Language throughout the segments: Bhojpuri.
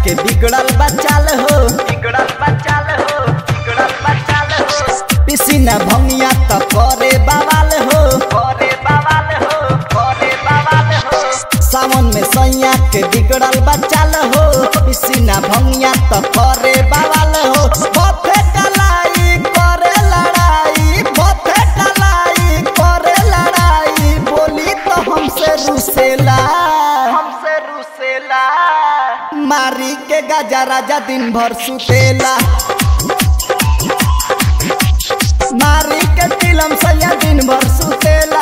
के बिगड़ल बचाल हो बिगड़ल बचाल हो बिगड़ल बचाल हो पिसीना भंगिया त करे बवाल हो करे बवाल हो करे बवाल हो सावन में सैया के बिगड़ल बचाल हो पिसीना भंगिया त करे बवाल हो बथे कलाई करे लड़ाई बथे कलाई करे लड़ाई बोली तो हमसे रुसेला हमसे रुसेला मारी के गाजा राजा दिन भर सुतेला मारी के तिलम सैया दिन भर सुतेला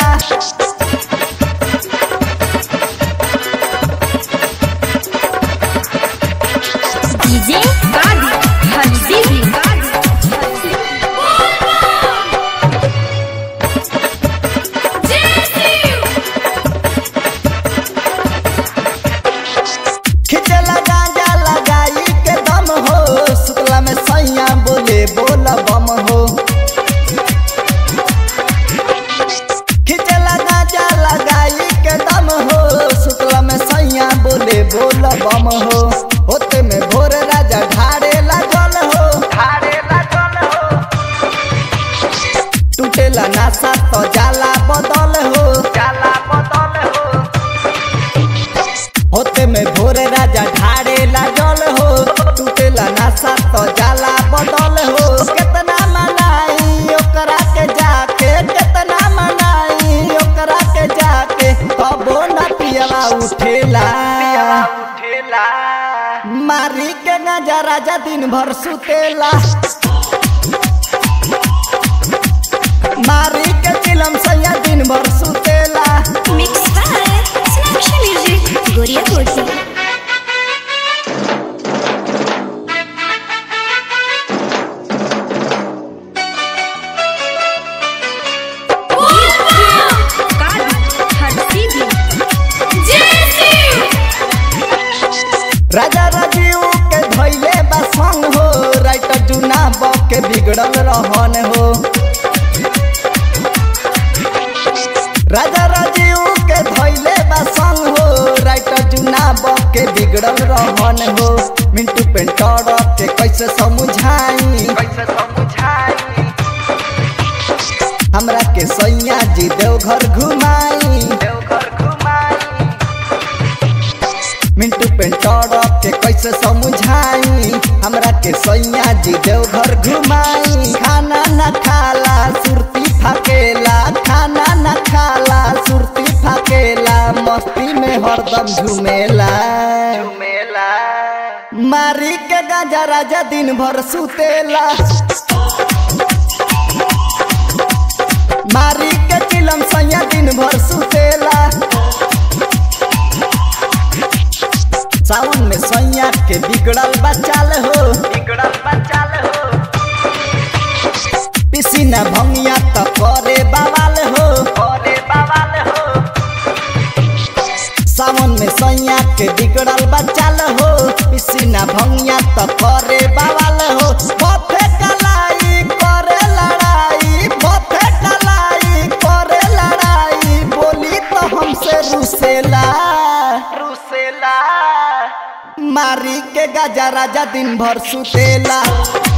डीजे गाड़ी हंसी भी खिचला गांजा लगाई के दम हो सुतला में सैया बोले बोला बम हो खिचला गांजा लगाई के दम हो सुतला में सैया बोले बोला बम हो होते में भोर राजा ढाड़े जल हो ढाड़े जल हो टूटेला नासा तो जाला बदल हो जाला बदल हो होते में भोर राजा ढाड़े जल हो टूटेला नासा तो जाला बदल हो कितना मनाई ओकरा के जाके कितना मनाई ओकरा के जाके कबो न पियला उठेला उठेला मारी के नजा राजा दिन भर सुतेला मारी के चिलम सैया दिन भर सुतेला मिक्स बाय स्नैक्स म्यूजिक गोरिया कोठी राजा राजीव के धैले बा संग हो राइटर जुना बक के बिगड़ल रहन हो राजा राजीव के धैले बा संग हो राइटर जुना बक के बिगड़ल रहन हो मिंटू पेंटर के कैसे समझाई कैसे समझाई हमरा के सैया जी देवघर घुमाई देवघर घुमाई मिंटू पेंटर के कैसे समझाई हमरा के सैया जी देवघर घुमाई खाना न खाला सुरती फाकेला खाना न खाला सुरती फाकेला मस्ती में हरदम झूमेला झूमेला मारी के गाजा राजा दिन भर सुतेला मारी के चिलम सैया दिन भर सुतेला सावन में सैया के बिगड़ल बचाल हो बिगड़ल बचाल हो पिसीना भंगिया त करे बवाल हो करे बवाल हो सावन में सैया के बिगड़ल बचाल हो पिसीना भंगिया त करे बवाल हो बथे कलाई करे लड़ाई बथे कलाई करे लड़ाई बोली तो हमसे रुसेला रुसेला मारी के गाजा राजा दिन भर सुतेला